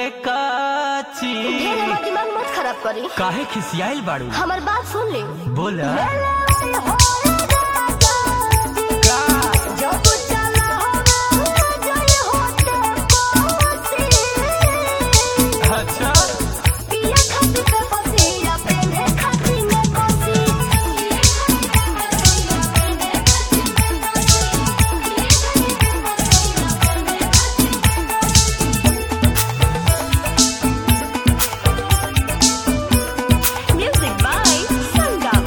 काची ढेर हमर दिमाग मत खराब करी काहे खिसियाइल बाड़ू हमर बात सुन ले बोला का? जब चला हवा जय होते कोसी। अच्छा पिया खाती पे पसीना, पेन्हे खाती में कोसी। Music by Sangam.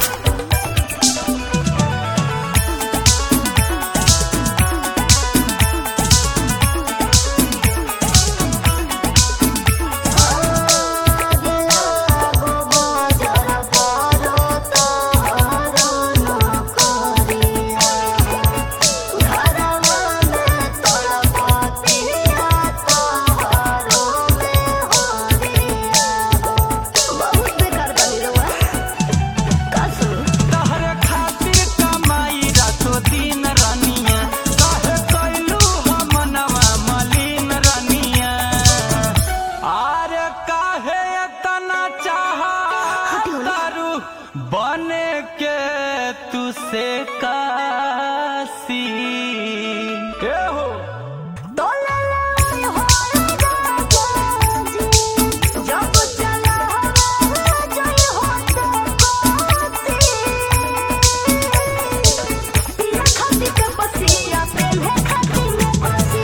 बहुत बेकार बनी रहुआ का सुनी तहरे खातिर कमाई रातो दिन रनिया काहे कैलू हम नवा मलिन रनिया आरे काहे इतना चाह तारू बने के तू से कासी के हो जब चला हवा जय होते कोसी। पिया खाती पे पसीना, पेन्हे खाती में कोसी।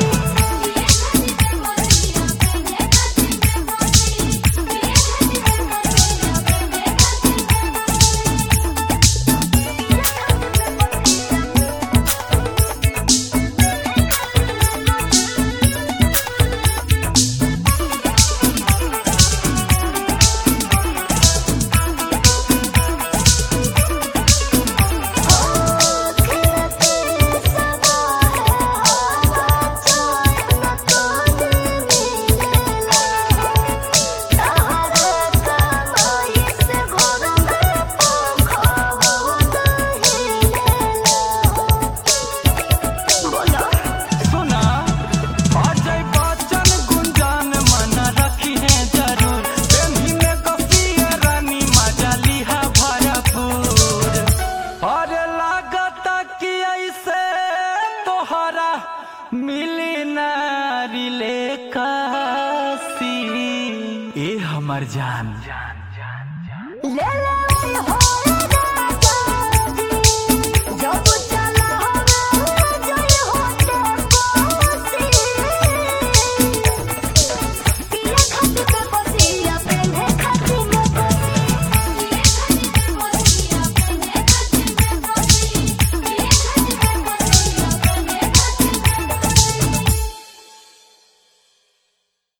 सुना अजय बच्चन गुंजान मन रखी है जरूर प्रेमी में कपिया रानी मजा लिहा भरपूर अरे लागत कि ऐसे तोहरा मिली नारी ले कासी ए हमर जान ले